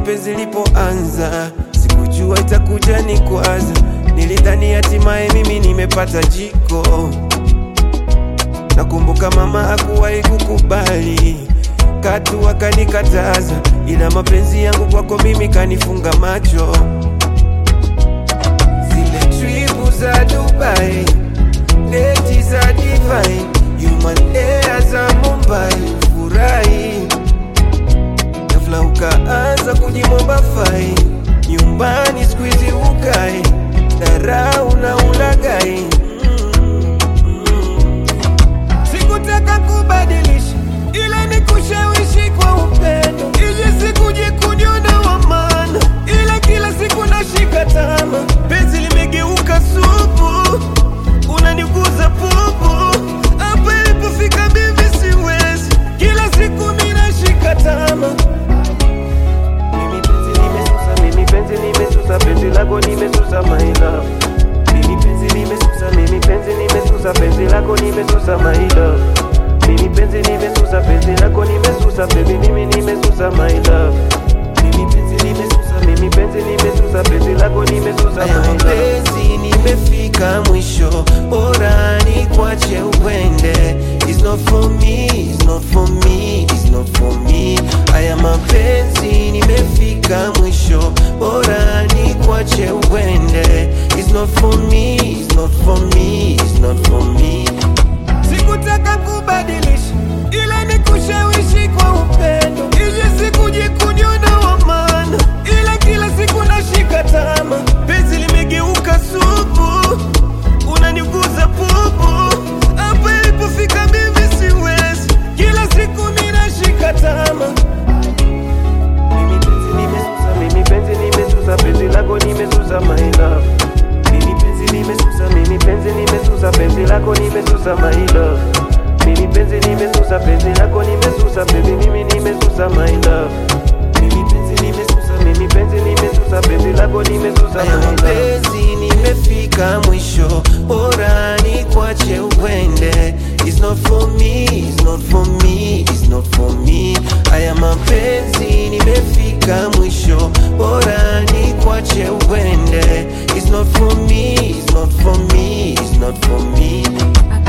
penzi lipoanza, sikujua itakuja ni kwaza. Nilidhani hatimaye mimi nimepata jiko. Nakumbuka mama hakuwahi kukubali, katu akanikataza, ila mapenzi yangu kwako mimi kanifunga macho. Zile tripu za Dubai, deti za divine, human air za Mumbai, furahi ghafla ukaanza kujimomba fai, nyumbani squeeze ukai, dharau na ulagai Sikutaka kubadilisha ila ni kushawishi kwa upendo, ili sikuje kujiona wa maana, ila kila siku nashika tama, penzi limegeuka supu, unaniguza pupu, hapa ilipofika mimi siwezi, kila siku mimi nashika tama. Mimi penzi nimesusa, mimi penzi nimesusa, penzi lako nimesusa my love. Mimi penzi nimesusa, mimi penzi nimesusa, penzi lako nimesusa my love. Mimi penzi nimesusa, penzi lako nimesusa, baby mimi nimesusa my love. Mimi penzi nimesusa, mimi penzi nimesusa, penzi lako nimesusa my love. Penzi nimefika mwisho, bora ni kwache uende. It's not for me, it's not for me, it's not for me. Haya mapenzi nimefika mwisho, bora ni kwache uende. It's not for me, it's not for me, it's not for me. Sikutaka kubadilisha, ila ni kushawishi kwa upendo, ili sikuje kujiona wa maana, ila kila siku nashika tama, penzi limegeuka supu, unaniguza pupu, hapa ilipofika mimi siwezi, kila siku mimi nashika tama. Mimi penzi nimesusa, mimi penzi nimesusa, penzi lako nimesusa my love. Mimi penzi nimesusa, mimi penzi nimesusa, penzi lako nimesusa my love. Mimi penzi nimesusa, penzi lako nimesusa, baby mimi nimesusa my love. Mimi penzi nimesusa, mimi penzi nimesusa, penzi lako nimesusa my love. Penzi nimefika mwisho, bora ni kwache uende. It's not for me, it's not for me, it's not for me. Haya mapenzi nimefika mwisho, bora ni kwache uende. It's not for me, it's not for me, it's not for me. I